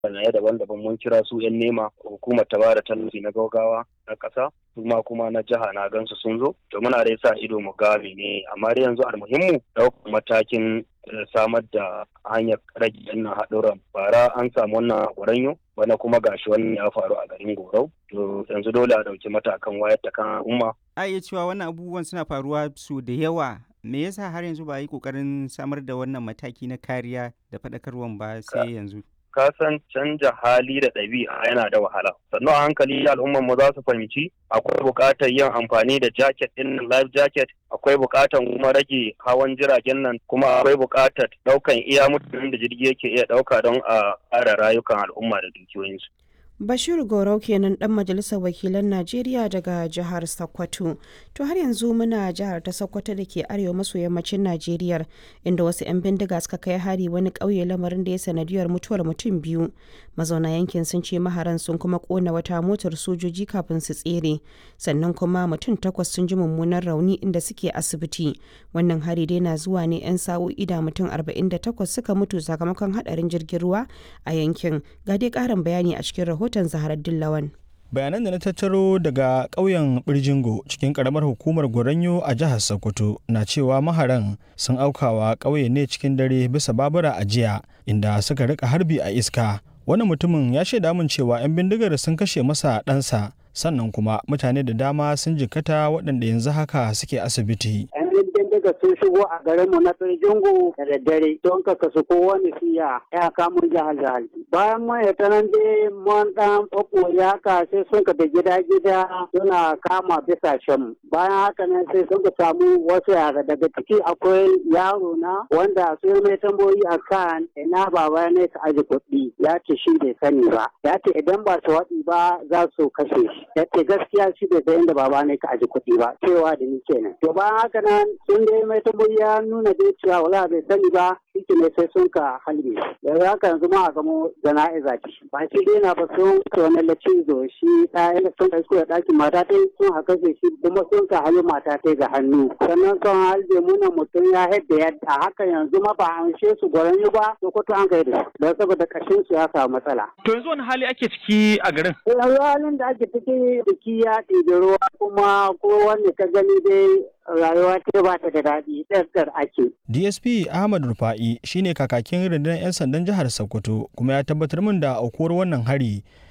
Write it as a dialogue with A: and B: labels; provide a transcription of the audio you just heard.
A: sanaye daban-daban mun kira su 'yan nema hukumar ta bada tallafi na gaugawa na ƙasa kuma kuma na jiha na gansu sun zo to muna dai sa ido mu ga ne amma dai yanzu almuhimmu ɗaukar matakin samar da hanyar rage wannan haɗuran bara an samu wannan gwaranyo bana kuma gashi wannan ya faru a garin gorau to yanzu dole a ɗauki matakan wayar da kan al'umma
B: a iya cewa wannan abubuwan suna faruwa su da yawa me yasa har yanzu ba a yi kokarin samar da wannan mataki na kariya da faɗakarwan ba sai yanzu
A: ka san canja hali da ɗabi'a yana da wahala sannan a hankali al'ummar mu za su fahimci akwai buƙatar yin amfani da jacket ɗin life jacket akwai buƙatar kuma rage hawan jiragen nan kuma akwai buƙatar ɗaukan iya mutanen da jirgi yake iya ɗauka don a ƙara rayukan al'umma da dukiyoyinsu
C: Bashir Gorau kenan dan majalisar wakilan Najeriya daga jihar Sokoto. To har yanzu muna jihar ta Sokoto da ke arewa maso yammacin Najeriya inda wasu 'yan bindiga suka kai hari wani ƙauye lamarin da ya sanadiyar mutuwar mutum biyu. Mazauna yankin sun ce maharan sun kuma kona wata motar sojoji kafin su tsere. Sannan kuma mutum takwas sun ji mummunan rauni inda suke asibiti. Wannan hari dai na zuwa ne 'yan sa'o'i da mutum 48 suka mutu sakamakon hadarin jirgin ruwa a yankin. Ga dai ƙarin bayani a cikin rahoton rahoton Zaharar Dillawan.
D: bayanan da na tattaro daga ƙauyen birjingo cikin ƙaramar hukumar goranyo a jihar sokoto na cewa maharan sun aukawa ƙauye ne cikin dare bisa babura a jiya inda suka rika harbi a iska wani mutumin ya shaida min cewa 'yan bindigar sun kashe masa ɗansa sannan kuma mutane da dama sun jikkata waɗanda yanzu haka suke asibiti
E: daga sun shigo a garinmu na Tsirjingu da daddare don ka kasu kowane siya ya kamun jihar jihar. Bayan mun ya tanan dai mun dan ɓaɓɓoye haka sai sun ka da gida gida suna kama bisa shan. Bayan haka nan sai sun ka samu wasu yara daga ciki akwai yaro na wanda sun mai tambayoyi a kan ina baba ne ka aji kuɗi ya ce shi bai sani ba. Ya ce idan ba su waɗi ba za su kashe shi. Ya ce gaskiya shi bai san inda baba ne ka aji kuɗi ba cewa da ni kenan. To bayan haka nan sun dai mai tambayi ya nuna dai cewa wala bai sani ba shi ne sai sun ka halbe yanzu haka yanzu ma a gamo jana'iza ce ba shi dai na ba sun ka wani lacizo shi ɗaya sun ka isko da ɗakin mata ta sun haka shi kuma sun ka halbe mata ta ga hannu sannan sun halbe muna mutum ya haɗa yadda haka yanzu ma ba an she su gwaran ba to ko to an kai da don saboda kashin su ya samu matsala.
D: to yanzu wani hali ake ciki a garin.
E: yanzu halin da ake ciki biki ya ɗibi ruwa kuma ko wanda ka gani dai rayuwa ta ba ta da daɗi ɗarɗar ake.
D: DSP Ahmad Rufa'i shine kakakin rundunar 'yan sandan jihar Sokoto kuma ya tabbatar min da aukuwar wannan hari